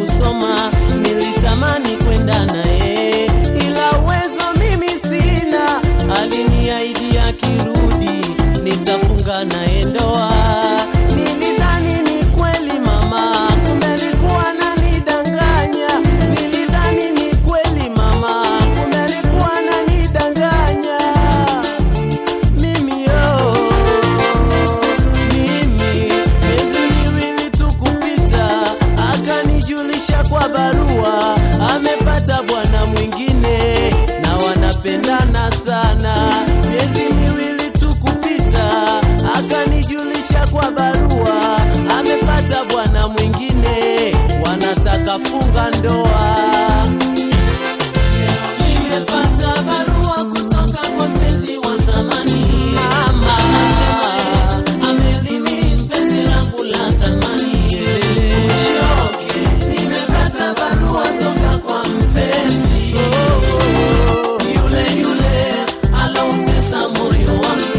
kusoma, nilitamani kwenda naye, ila uwezo mimi sina. Aliniahidi akirudi nitafunga naye ndoa. Nilidhani ni kweli mama, kumbe alikuwa ananidanganya. Nilidhani ni kweli mama, kumbe alikuwa ananidanganya. Mimi yo, mimi miezi miwili tu kupita, akanijulisha kwa barua amepata bwana mwingine na wanapendana sana. Miezi miwili tu kupita, akanijulisha kwa barua amepata bwana mwingine, wanataka funga ndoa. Nimepata barua kutoka kwa mpenzi wa zamani. Mama anasema amelimiss penzi langu la thamani. Ushoke, nimepata barua toka kwa mpenzi yule yule aloutesa moyo wangu.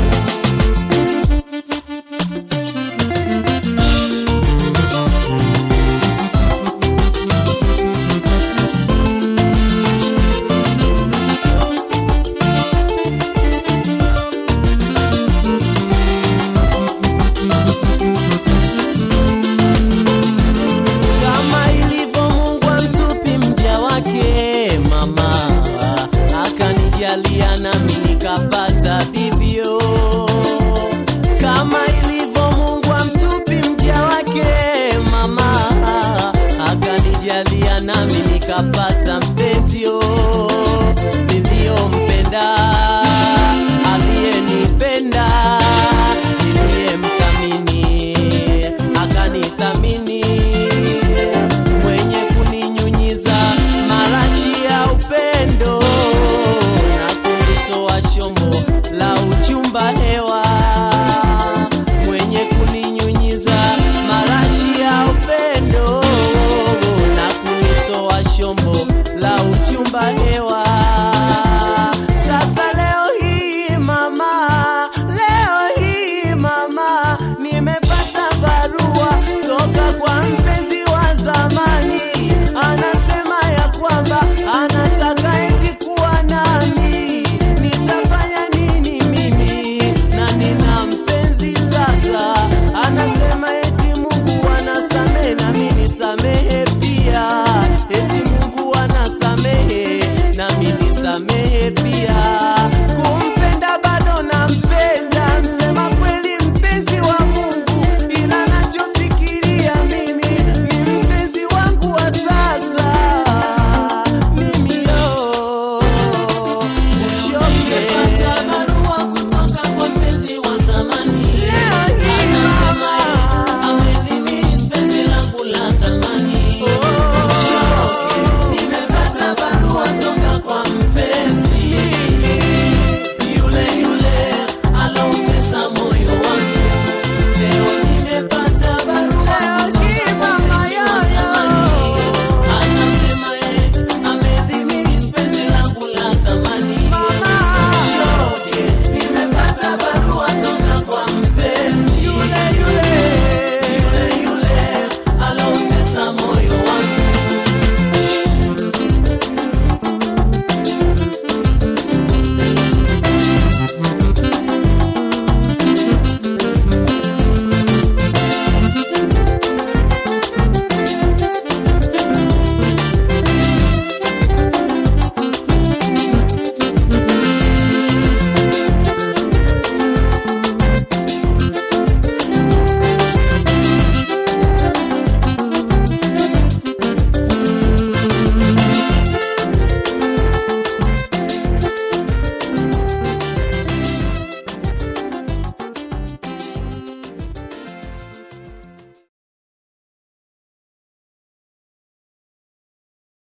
kama ilivyo Mungu amtupi mja wake, mama akanijalia nami nikapata vivyo. Kama ilivyo Mungu amtupi mja wake, mama akanijalia nami nikapata mpenzio niliyompenda, aliyenipenda, niliyemthamini akanithamini mwenye kuninyunyiza marashi ya upendo na kunitoa shombo la uchumba hewa mwenye kuninyunyiza marashi ya upendo na kunitoa shombo la uchumba hewa